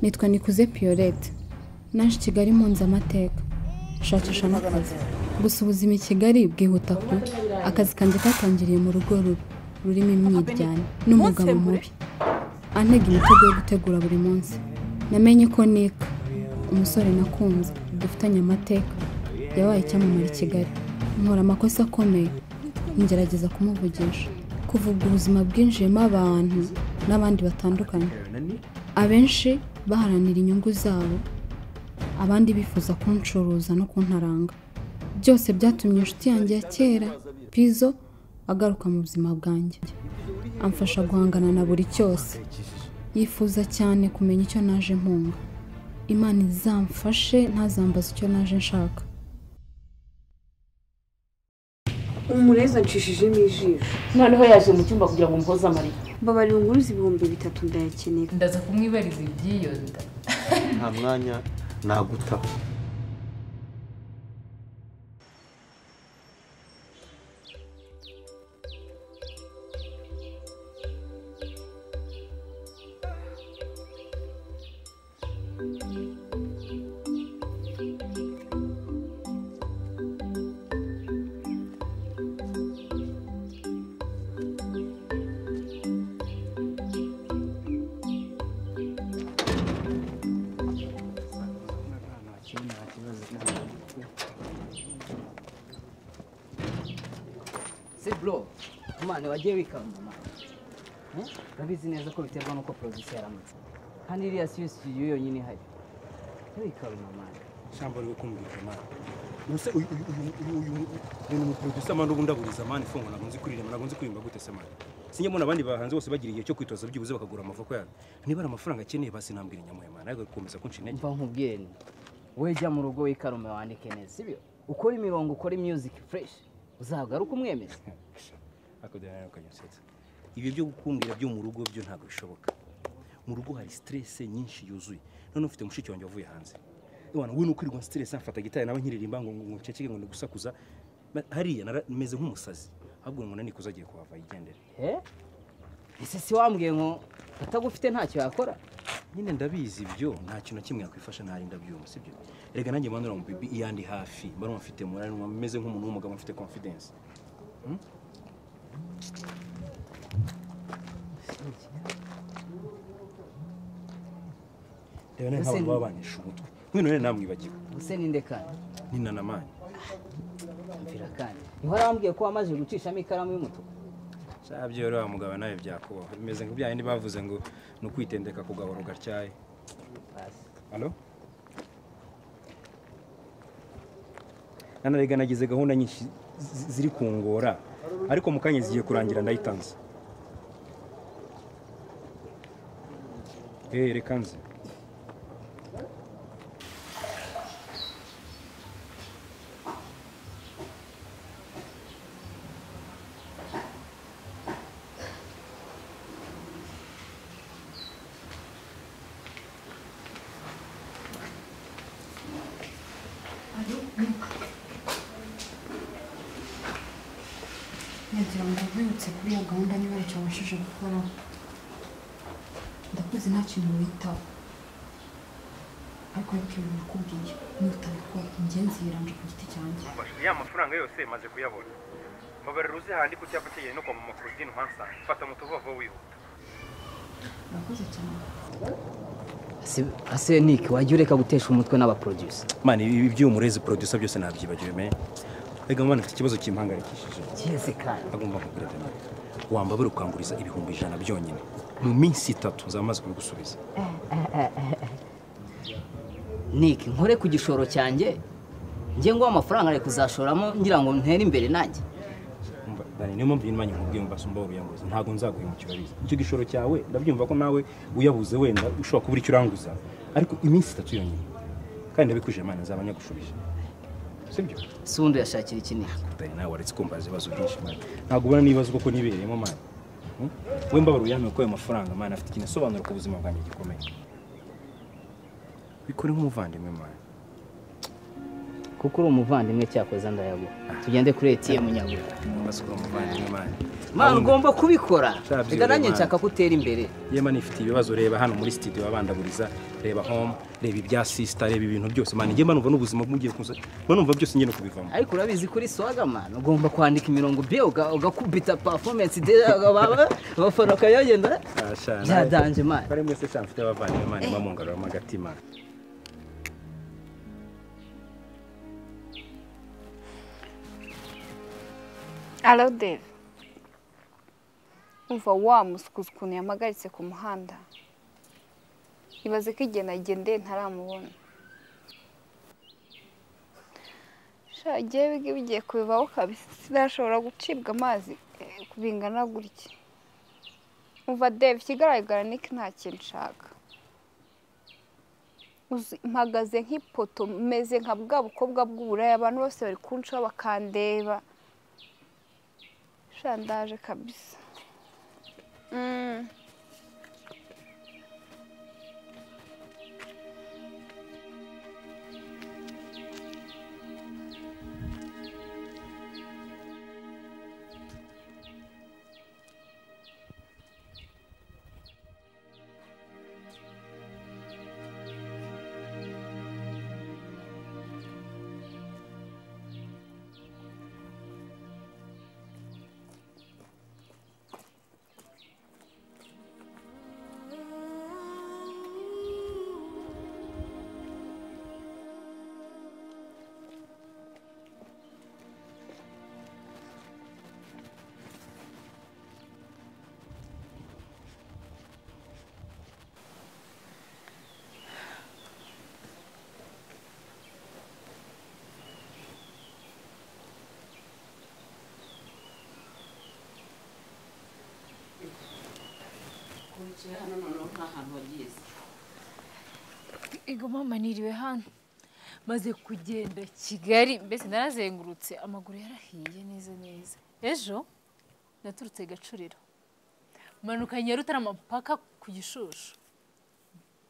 nitwa nikuze piyorete naje i kigali mpunze amateka nshakisha n'akazi gusa ubuzima i kigali bwihuta ku akazi kanjye katangiriye mu rugo rubi rurimo imyiryane n'umugabo mubi antega imitego yo gutegura buri munsi namenye ko nika umusore nakunze dufitanye amateka yabaye icyamamare i kigali nkora amakosa akomeye ngerageza kumuvugisha kuvuga ubuzima bwinjiyemo abantu n'abandi batandukanye abenshi baharanira inyungu zabo abandi bifuza kunshuruza no kuntaranga byose byatumye inshuti yanjye ya kera pizo agaruka mu buzima bwanjye amfasha guhangana na buri cyose yifuza cyane kumenya icyo naje mpunga imana izamfashe ntazambaze icyo naje nshaka umurezi anshishijemo ijisho noneho yaje mu cyumba kugira ngo umuhoze amarira mbabarira unguruze ibihumbi bitatu ndayakenera ndaza kumwibariza iby'iyo nda nta mwanya nagutaho se bro kumana wagiye wikanga mama Eh? urabizi neza ko biterwa n'uko porogisi yaramutse kandi iriya siyusi yo yonyine ihari wikawe mama shyamba rwo kumvikana ubuse uyu uyu uyu uyu uyu ni umuproducer mani ubundi aburiza mani fongo ntabwo nzi kuririmba ntabwo nzi kuririmba gute se mani sinjya mbona abandi bahanze bose bagira igihe cyo kwitoza byibuze bakagura amavoko yabo niba ari amafaranga akeneye basi nambwira inyamuhe mani ariko gukomeza kunca intege mva nkubwiye ni wowe jya mu rugo wikarume wandike neza sibyo ukora imirongo ukore music fresh uzagaruka umwemeza akajyana ukanyasetsa ibyo byo gukumbira byo mu rugo byo ntabwo bishoboka mu rugo hari stress nyinshi yuzuye none ufite mushiki wanjye wavuye hanze Ewana, we nuko irwa stress amfata gitari nawe nkiririmba ngo ngo nceceke ngo nigusakuza Ma- hariya nara- meze nk'umusazi ahubwo ngo nanikuze agiye kuhava yigendere Eh? ese si wambwiye ngo atagufite ntacyo yakora nyine ndabizi ibyo nta kintu na kimwe yakwifasha ntarinda byuma sibyo reka nanjye mbanura mu bibi iyandi hafi mbanura mfite morali meze nk'umuntu w'umugabo mfite confidence reba nawe nk'abantu baba banesha umutwe mwino rero namwibagiwe ubuse ninde kandi ni nanamani mvira kandi niho wambwiye ko wamaze gucishamo ikaramu y'umutuku saa byo rero wa mugabo nawe byakubaho bimeze nk'ibyayindi bavuze ngo ni ukwitendeka ku gahoro gatyaye basi Alo? Nanarega nagize gahunda nyinshi zi- ziri kungora ariko mu kanya zigiye kurangira ndayitanze. Eh, reka nze. ngira ngo ubyutse kuri iyo gahunda niba ntacyo wabashije gukora ndakuze nta kintu witaho ariko ariko ibintu nakubwiye nutabikora ingenzi yiranje ku giti cyanjye Mbashije ya mafaranga yose maze kuyabona. Mbabarira uze handi ku cyapa cyegereye no kwa mama Claudine Hansa. Fata moto vuba vuba wihuta. urakoze cyane Ase- ase niki wajya ureka gutesha umutwe n'abaproducer Man, ibi by'umurezi producer byose nabyibagiwe me. Ega man, afite ikibazo kimpangarikishije. kihese kandi agomba kugura deni wambabura ukanguriza ibihumbi ijana byonyine mu minsi itatu nzamaze kubigusubiza niki nkore ku gishoro cyanjye njye ngo amafaranga ari kuzashoramo ngira ngo ntere imbere nanjye Umva, Dani, niyo mpamvu nyuma nkubwiye ngo mbasumba uruyanguza ntabwo nzaguhemukira biza icyo gishoro cyawe ndabyumva ko nawe uyabuze wenda ushobora kubura icyo uranguza ariko iminsi itatu yonyine kandi ndabikuje imana nzaba nyagushubije sibyo si undi yashakira ikinini Dani, nawe waretse kumbaza ibibazo byinshi mani ntabwo ubona n'ibibazo koko nibereyemo mani Hmm? we mbabara uyame ko ayo mafaranga mani afite ikintu asobanura ku buzima bwanjye gikomeye bikore nk'umuvandimwe mani kuko uri umuvandimwe cyakoze ndayaguha tugende kuri etiyemu nyabuga Mbaza ko uri umuvandimwe mani mwana ugomba kubikora Shabyo, reka nanjye Mana. nshaka gutera imbere yema nifite ibibazo reba hano muri studio babandaguriza reba home reba ibya sister reba ibintu byose mani njye mba numva n'ubuzima bw'ugiye kuza mba numva byose njye no kubivamo ariko urabizi kuri swaga mwana ugomba kwandika imirongo be uga- ugakubita performance de abafana ukayagenda byadanje mwana kare mwese cyane mfite abavandimwe mani mba mungaruramo agatima Alo Dave. Umva wa musukuzi ukuntu yamagaritse ku muhanda. Ibaze ko igihe nagendeye ntaramubona. Sha igihe bigi bigiye kubivaho kabisa sinashobora gucibwa amazi eh, bingana gutya. Umva Dave ikigaragara ni ko nta kintu nshaka. Uzi, mpagaze nk'ipoto meze nka bwa bukobwa bw'uburaya abantu bose bari kunshaho bakandeba sha ndaje kabisa Mm. hano noneho nta hantu wageze Ego mama niriwe hano maze kugenda Kigali mbese narazengurutse amaguru yarahiye neza neza ejo naturutse gacuriro manuka Nyarutarama mpaka ku gishushu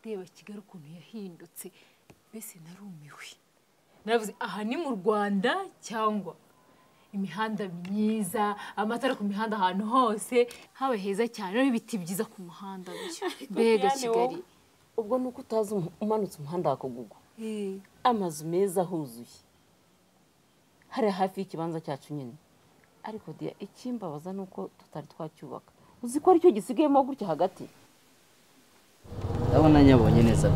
ndeba Kigali ukuntu yahindutse mbese narumiwe naravuze aha ni mu Rwanda cyangwa imihanda myiza amatara ku mihanda ahantu hose haba heza cyane n'ibiti byiza ku muhanda bityo. mbega Diane, Kigali wowe, ubwo nuko utazi um- umanutse umuhanda wa Kagugu Eh. amazu meza ahuzuye hariya hafi y'ikibanza cyacu nyine ariko dia ikimbabaza ni uko tutari twacyubaka uzi ko aricyo gisigayemo gutya hagati ndabona nyabonye neza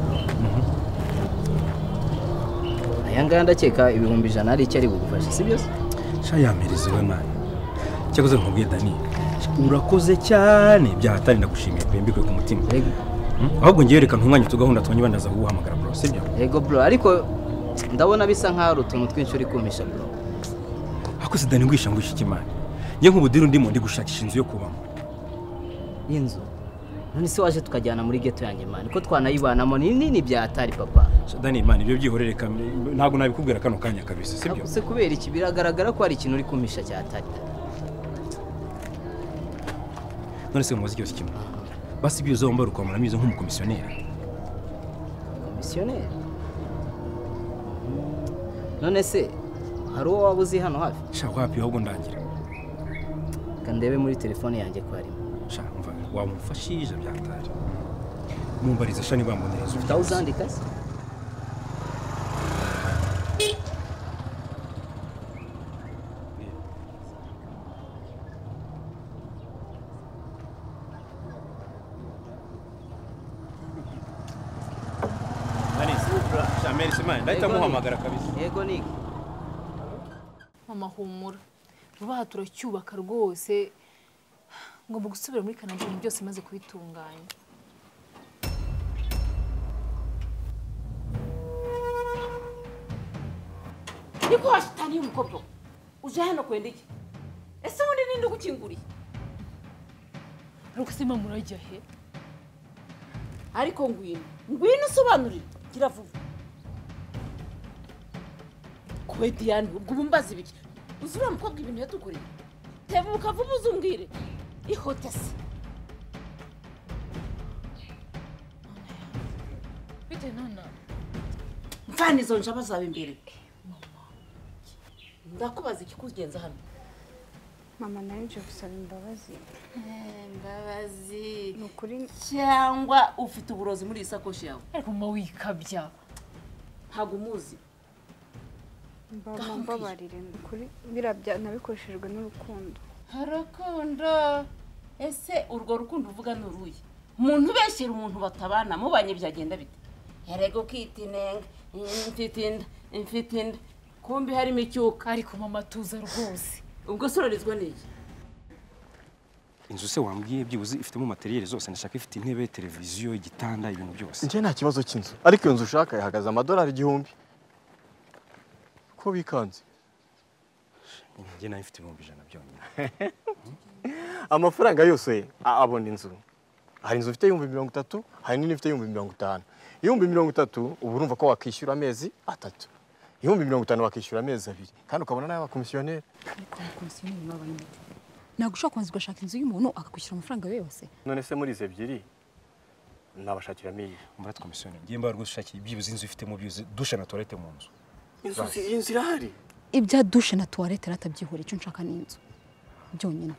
aya ngaya ndakeka ibihumbi ijana ari icyo ari bugufashe si byo se shayamirizi we mani cyakoze nkubwiye dani urakoze cyane byahatari ndagushimiye pe mbikuye ku mutima Ego. Hmm? ahubwo ngewe reka ntunganye utugahunda tumenye bandaza kuguhamagara bro sibyo yego bro ariko ndabona bisa nk'aho ari utuntu twinshi uri kumpisha bro ako sidani ngwisha ngwisha ikimani njye nk'ubudiru ndimo ndi gushakisha inzu yo kubamo y'inzu none se waje tukajyana muri geto yanjye mani ko twanayibanamo ni nini bya hatari papa shadani mani ibyo byihorere kam- ntabwo nabikubwira kano kanya kabisa sibyo se kubera iki biragaragara ko hari ikintu uri kumpisha cya hatari none se mumaze ikibazo kimwe basi ibyo uzaba mbara ukwambara mwiza nk'umukomisiyoneri komisiyoneri none se hari uwo waba uzi hano hafi shaka wapi ahubwo ndangira reka ndebe muri telefone yanjye ko harimo shaka umva wamufashije byatari mumbariza shani bambonereza ufite aho uzandika se ndahita muhamagara kabisa yego niki mama humura vuba aha turacyubaka rwose ngomba gusubira muri kanada ibintu byose maze kubitunganya niko washitani y'umukobwa we uje hano kwenda iki ese ubundi ninde ugukinguriye rukasima murajya he ariko ngwino ngwino usobanurire gira vuba kwe diyane ubwo ubu mbaza ibiki uzi uriya mukobwa ibintu yatukoreye tebuka vuba uzungire ihote se bitewe none mvana izo njaba zawe imbere ndakubaza ikikugenza hano mama nawe nje gusaba imbabazi imbabazi ni ukuri cyangwa ufite uburozi muri iyi sakoshi yawe ariko mama wikabya ntabwo umuzi mba- mumbabarire ni ukuri birabya nabikoreshejwe n'urukundo urukundo ese urwo rukundo uvuga ni uruye umuntu ubeshyira umuntu batabana mubanye byagenda bite yarego ukita inenge mfite inda mfite inda kumbi harimo icyuka ariko mama tuza rwose ubwo sororizwa n'iki inzu se wambwiye byibuze ifitemo materiyeri zose ndashaka ifite intebe televiziyo igitanda ibintu byose njye nta kibazo cy'inzu ariko iyo nzu ushaka ihagaze amadolari igihumbi ko bikanze njye nayo ifite ibihumbi ijana byonyine amafaranga yose a- abona inzu hari inzu ifite ibihumbi mirongo itatu hari n'indi ifite ibihumbi mirongo itanu ibihumbi mirongo itatu uba urumva ko wakwishyura amezi atatu ibihumbi mirongo itanu wakishyura amezi abiri kandi ukabona n'abakomisiyoneri ntabwo ushobora kubanza ugashaka inzu y'umuntu akakwishyura amafaranga ye yose none se muri izi ebyiri nabashakiramo iyi muri komisiyoni ngiye mba rwose ushakiye byibuze inzu ifitemo byibuze dushe na toilette mu nzu iyi nzu irahari ibya dushe na tuwarete ratabyihura icyo nshaka ni inzu byonyine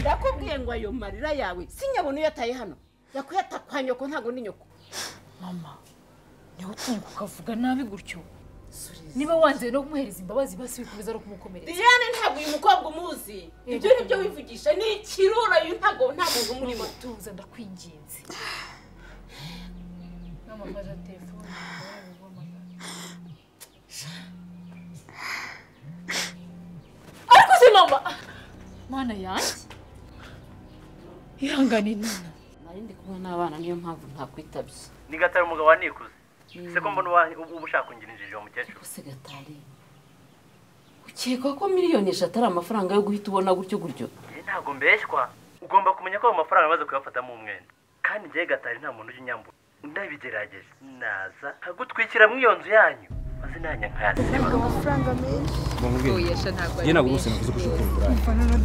ndakubwiye ngo ayo marira yawe sinyabona uyataye hano yakuyata kwa nyoko ntabwo ni nyoko mama niwe utunguka ukavuga nabi gutyo niba wanze no kumuhereza imbabazi basi wikomeza no kumukomeretsa diane ntabwo uyu mukobwa umuzi ibyo ni byo wivugisha ni ikirura uyu ntabwo nta muntu umurimo tuza ndakwinginze mama mfasha telefone ariko se mama mana yanjye ihangane nina nari ndi kumwe n'abana niyo mpamvu ntakwitabye ni gatari umugabo wa nikuze se ko mbona uwa- uba uba ushaka kungirishije uwo mukecuru rwose gatari ukeka ko miliyoni eshatu ari amafaranga yo guhita ubona gutyo gutyo Njye ntabwo mbeshywa ugomba kumenya ko ayo mafaranga amaze kuyafatamo umwenda kandi njyewe gatari nta muntu ujya unyambura ndabigerageza naza nkagutwikira mu iyo nzu yanyu maze nanjye nkayasiba yesha ntabwo njye ntabwo rwose navuze ko ushobora kubura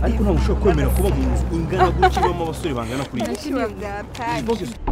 ariko ntabwo ushobora kwemera kuba mu nzu ingana gutyo ibamo abasore bangana kuri byatari iyi